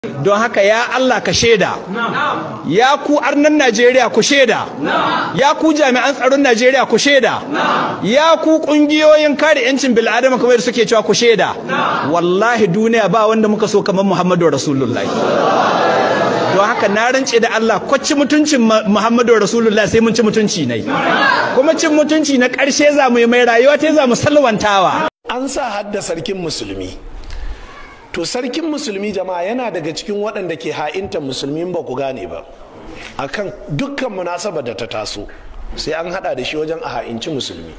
don haka ya Allah ka shaida ya ku arnan Najeriya ku shaida ya ku jami'an tsaron Najeriya ku shaida ya ku kungiyoyin kare yancin bil'adama kamar da suke cewa ku shaida wallahi duniya ba wanda muka so kamar Muhammadu Rasulullahi don haka na rance da Allah kwacci mutuncin Muhammadu Rasulullahi sai mun ci mutunci ne kuma cin mutunci na ƙarshe za mu yi mai rayuwa ta za mu salwantawa an sa hadda sarkin musulmi to sarkin musulmi jama'a yana daga cikin waɗanda ke ha'inta musulmi ba ku gane ba akan dukkan munasaba da ta taso sai an hada da shi wajen a ha'inci musulmi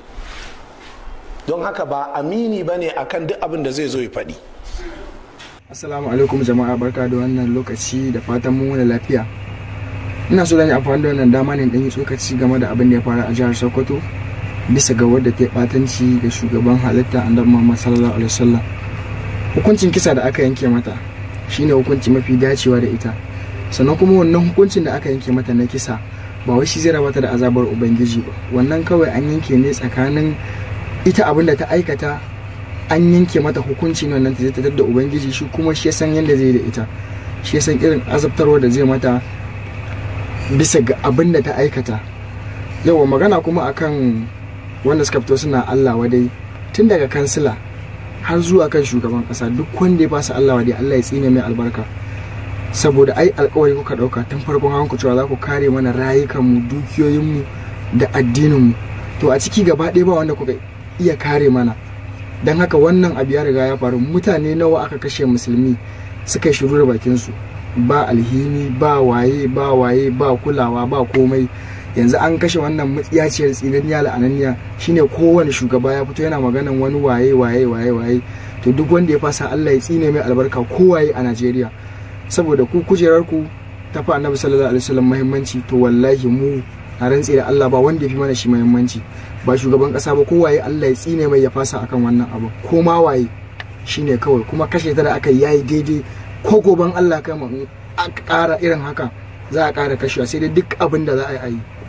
don haka ba amini ba ne akan duk abin da zai zo ya faɗi Assalamu alaikum jama'a barka da wannan lokaci da fatan mun wani lafiya. Ina so zan yi amfani da wannan dama ne dan yi tsokaci game da abin da ya faru a jihar Sokoto bisa ga wadda ta batanci da shugaban halitta Annabi Muhammad sallallahu alaihi wasallam. Hukuncin kisa da aka yanke mata shine hukunci mafi dacewa da ita. Sannan kuma wannan hukuncin da aka yanke mata na kisa ba wai shi zai rabata da azabar ubangiji ba. Wannan kawai an yanke ne tsakanin ita abin da ta aikata an yanke mata hukunci ne wannan ta zai da ubangiji shi kuma shi san yadda zai da ita shi san irin azabtarwa da zai mata bisa ga abin da ta aikata yawa magana kuma akan wanda suka fito suna Allah wadai tun daga kansila har zuwa kan shugaban kasa duk wanda ya fasa Allah wadai Allah ya tsine mai albarka saboda ai alkawari kuka dauka tun farkon hawan ku cewa za ku kare mana rayukanmu dukiyoyinmu da addininmu to a ciki gaba ɗaya ba wanda kuka iya kare mana don haka wannan abu ya riga ya faru mutane nawa aka kashe musulmi suka yi shiru da bakinsu ba alhini ba waye ba waye ba kulawa ba komai yanzu an kashe wannan matsiyaciyar tsinaniya la'ananiya shine kowane shugaba ya fito yana maganan wani waye waye waye waye to duk wanda ya fasa Allah ya tsine mai albarka kowaye a Najeriya saboda ku kujerar ku ta fa Annabi sallallahu alaihi wasallam muhimmanci to wallahi mu a rantse da Allah ba wanda ya fi mana shi muhimmanci ba shugaban kasa ba kowaye Allah ya tsine mai ya fasa akan wannan abu ko ma waye shine kawai kuma kashe ta da aka yayi daidai ko goban Allah kai mu a ƙara irin haka za a ƙara kashewa sai dai duk abin da za a yi